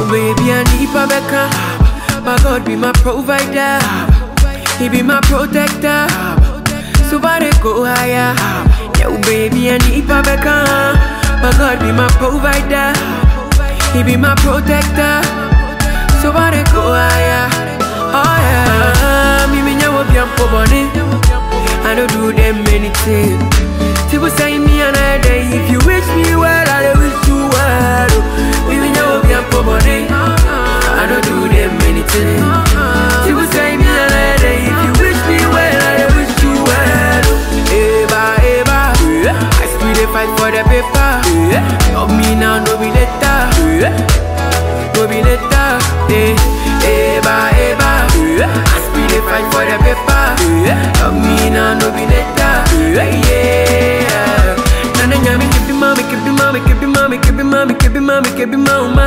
Oh baby, I need Babeka. My God be my provider. He be my protector. So far they go higher. Yo baby, I need Babeka. My God be my provider. He be my protector. So far they go higher. Oh yeah. Me me nyawo bi ampo boni. I don't do them anything. People say me another day. If you wish me well, I dey wish you well. oh. Me me nyawo bi ampo boni. I don't do them anything. People say me another day. If you wish me well, I dey wish you well. oh. Eba eba. I still dey fight for the paper. Love me now, no be later. No be later. Eh, eba eba. I still dey fight for the paper. Love me now, no be later. Yeah. Nana nyami kebi mami kebi mami kebi mami kebi mami kebi mami kebi mami.